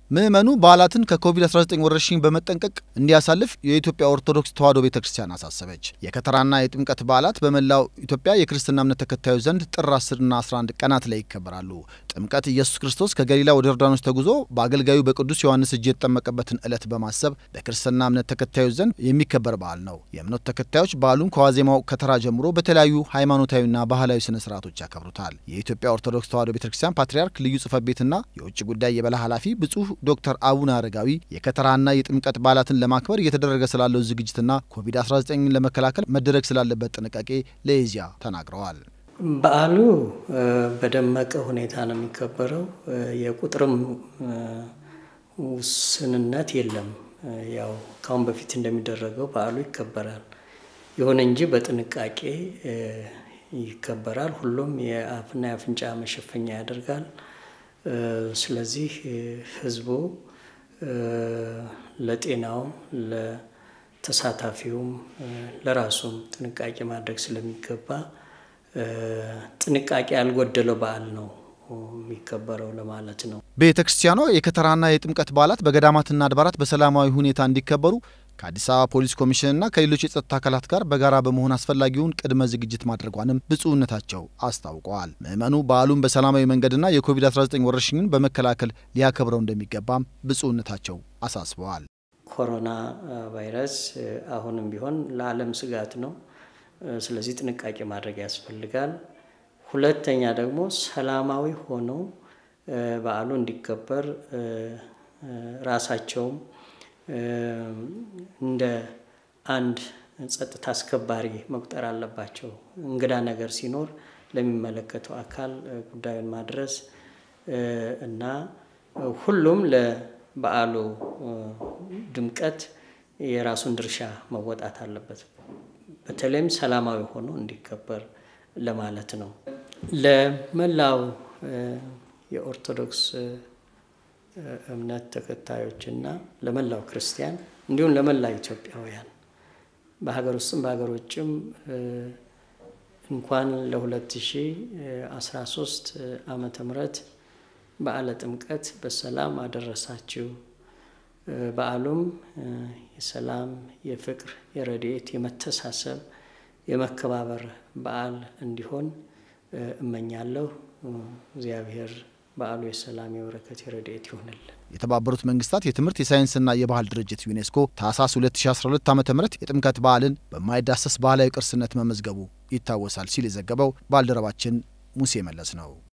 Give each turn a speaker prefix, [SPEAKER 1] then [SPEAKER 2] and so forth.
[SPEAKER 1] ምዕመኑ በዓላትን ከኮቪድ-19 ወረርሽኝ በመጠንቀቅ እንዲያሳልፍ የኢትዮጵያ ኦርቶዶክስ ተዋሕዶ ቤተ ክርስቲያን አሳሰበች። የከተራና የጥምቀት በዓላት በመላው ኢትዮጵያ የክርስትና እምነት ተከታዮች ዘንድ ጥር 10ና 11 ቀናት ላይ ይከበራሉ። ጥምቀት ኢየሱስ ክርስቶስ ከገሊላ ወደ ዮርዳኖስ ተጉዞ በአገልጋዩ በቅዱስ ዮሐንስ እጅ የተጠመቀበትን ዕለት በማሰብ በክርስትና እምነት ተከታዮች ዘንድ የሚከበር በዓል ነው። የእምነቱ ተከታዮች በዓሉን ከዋዜማው ከተራ ጀምሮ በተለያዩ ሃይማኖታዊና ባህላዊ ስነ ስርዓቶች ያከብሩታል። የኢትዮጵያ ኦርቶዶክስ ተዋሕዶ ቤተ ክርስቲያን ፓትርያርክ ልዩ ጽሕፈት ቤትና የውጭ ጉዳይ የበላይ ኃላፊ ብፁዕ ዶክተር አቡነ አረጋዊ የከተራና የጥምቀት በዓላትን ለማክበር እየተደረገ ስላለው ዝግጅትና ኮቪድ-19ን ለመከላከል መደረግ ስላለበት ጥንቃቄ ለኢዜአ ተናግረዋል።
[SPEAKER 2] በዓሉ በደመቀ ሁኔታ ነው የሚከበረው። የቁጥርም ውስንነት የለም። ያው ካሁን በፊት እንደሚደረገው በዓሉ ይከበራል። ይሁን እንጂ በጥንቃቄ ይከበራል። ሁሉም የአፍና የአፍንጫ መሸፈኛ ያደርጋል። ስለዚህ ሕዝቡ ለጤናውም ለተሳታፊውም ለራሱም ጥንቃቄ ማድረግ ስለሚገባ ጥንቃቄ ያልጎደለው በዓል ነው የሚከበረው ለማለት ነው።
[SPEAKER 1] ቤተ ክርስቲያኗ የከተራና የጥምቀት በዓላት በገዳማትና አድባራት በሰላማዊ ሁኔታ እንዲከበሩ ከአዲስ አበባ ፖሊስ ኮሚሽንና ከሌሎች የጸጥታ አካላት ጋር በጋራ በመሆን አስፈላጊውን ቅድመ ዝግጅት ማድረጓንም ብፁዕነታቸው አስታውቀዋል። ምዕመኑ በዓሉን በሰላማዊ መንገድና የኮቪድ-19 ወረርሽኝን በመከላከል ሊያከብረው እንደሚገባም ብፁዕነታቸው አሳስበዋል።
[SPEAKER 2] ኮሮና ቫይረስ አሁንም ቢሆን ለዓለም ስጋት ነው። ስለዚህ ጥንቃቄ ማድረግ ያስፈልጋል። ሁለተኛ ደግሞ ሰላማዊ ሆነው በዓሉ እንዲከበር ራሳቸውም እንደ አንድ ጸጥታ አስከባሪ መቁጠር አለባቸው። እንግዳ ነገር ሲኖር ለሚመለከተው አካል ጉዳዩን ማድረስ እና ሁሉም ለበዓሉ ድምቀት የራሱን ድርሻ መወጣት አለበት። በተለይም ሰላማዊ ሆኖ እንዲከበር ለማለት ነው። ለመላው የኦርቶዶክስ እምነት ተከታዮችና ለመላው ክርስቲያን እንዲሁም ለመላው ኢትዮጵያውያን በሀገር ውስጥም በሀገር ውጭም እንኳን ለ2013 ዓመተ ምህረት በዓለ ጥምቀት በሰላም አደረሳችሁ። በዓሉም የሰላም፣ የፍቅር፣ የረድኤት፣ የመተሳሰብ፣ የመከባበር በዓል እንዲሆን እመኛለሁ። እግዚአብሔር በዓሉ የሰላም የበረከት የረድኤት ይሆንልን።
[SPEAKER 1] የተባበሩት መንግስታት የትምህርት የሳይንስና የባህል ድርጅት ዩኔስኮ ታህሳስ 2012 ዓ ም የጥምቀት በዓልን በማይዳሰስ ባህላዊ ቅርስነት መመዝገቡ ይታወሳል ሲል የዘገበው ባልደረባችን ሙሴ መለስ ነው።